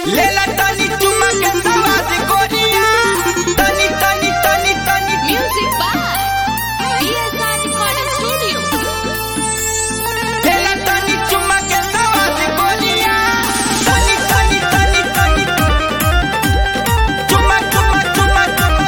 लेला तनी चुमा के सवाद गोरिया तनी तनी तनी तनी Music by PSR Recording Studio. लेला तनी चुमा के सवाद गोरिया तनी तनी तनी तनी चुमा चुमा चुमा चुमा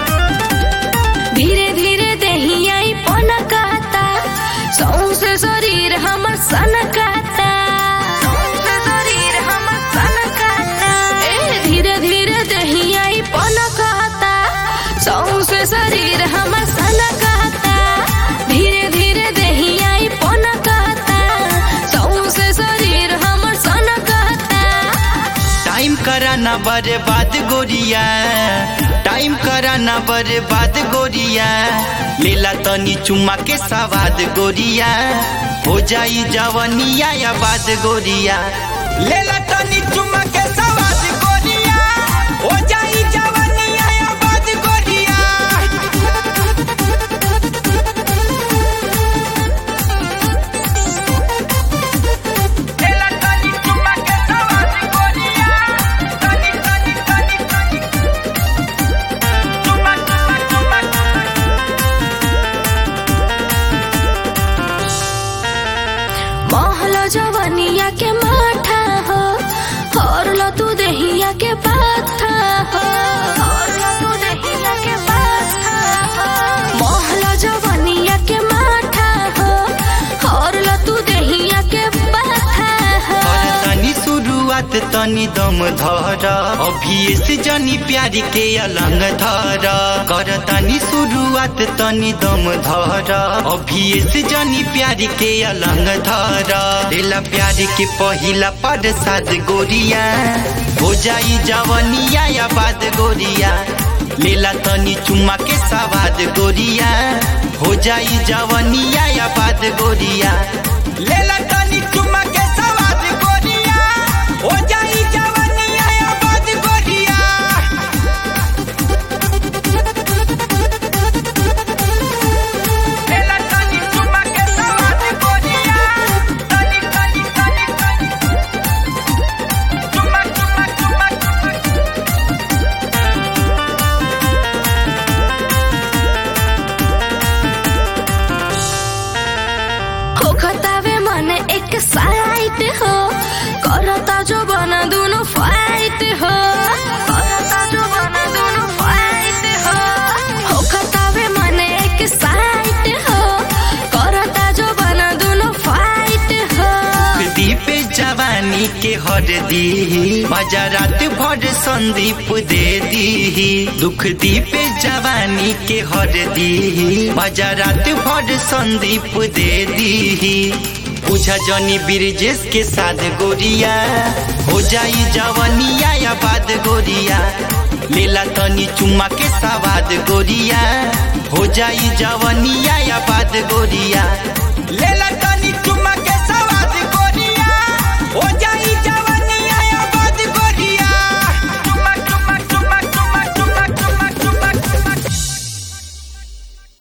धीरे धीरे दहियाई पनकाता सौंसे शरीर हमर सनकाता सौंसे शरीर हमर सनकाता ए धीरे धीरे दहियाई पनकाता सौंसे शरीर हमर सनकाता धीरे धीरे दहियाई पनकाता सौंसे शरीर हमर सनकाता टाइम करा ना बर्बाद गोरिया टाइम करा ना बर्बाद गोरिया लेला तनी चुमा के सवाद गोरिया हो जाई जवनिया या बाद गोरिया लेला तनी चुमा के सवाद गोरिया हो जाई जवनिया या बाद गोरिया लेला तनी चुमा के सवाद गोरिया तनी तनी तनी तनी चुमा चुमा चुमा महल जवनिया के माठा हो हरल तू दहिया के पाथा हो हरल तू दहिया के पाथा हो महल जवनिया के माठा हो हरल तू दहिया के पाथा हो और तनी शुरुआत तनी दम धर अभी से जनी प्यारी के अलंग धर कर तनी शुरुआत तनी दम धर अभी से जनी प्यारी के अलंग धर दिला प्यारी के पहिला पद साद गोरिया हो जाई जवनिया या बाद गोरिया लेला तनी चुमा के सवाद गोरिया हो जाई जवनिया या बाद गोरिया लेला तनी चुमा के सवाद गोरिया हो जाई जवनिया या बाद गोरिया लेला तनी चुमा के सवाद गोरिया तनी तनी तनी तनी चुमा चुमा चुमा चुमा हो खतावे मन एक साइट हो करता जो बना दोनों फाइट हो करता जो बना दोनों फाइट हो हो खतावे मन एक साइट हो करता जो बना दोनों फाइट हो दीप जवानी के हर दी मजा रात भर संदीप दे दी दुख दीप जवानी के हर दी मजा रात भर संदीप दे दी पूछा जनी ब्रिजेश के साथ गोरिया हो जाई जवनिया या बाद गोरिया लेला तनी चुमा के सवाद गोरिया हो जाई जवनिया या बाद गोरिया लेला तनी